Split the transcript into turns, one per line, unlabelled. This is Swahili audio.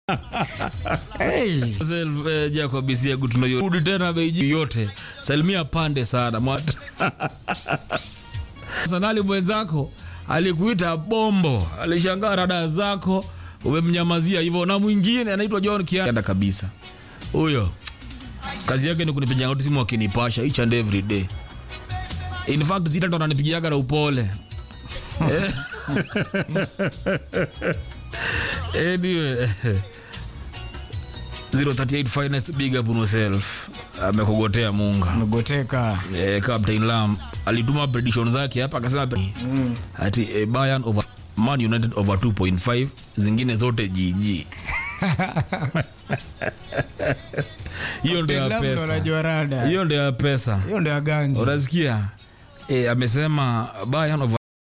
hey.
Self, eh, Jacob Isiagu tunayorudi tena Beijing yote. Salimia pande sana mwata. Sanali mwenzako alikuita bombo, alishangaa rada zako, umemnyamazia hivyo, na mwingine anaitwa John Kianda kabisa. Huyo kazi yake ni kunipigia ngoti simu akinipasha each and every day. In fact zita ndo ananipigiaga na upole. Eh. anyway 038 finest big up on yourself amekugotea munga
Mgoteka.
eh, captain lam alituma prediction zake hapa akasema mm. ati eh, Bayern over Man United over 2.5 zingine zote GG hiyo ndio ya
Labda
pesa
unajua rada.
hiyo ndio ya pesa
Hiyo ndio ya ganji.
unasikia eh, amesema Bayern over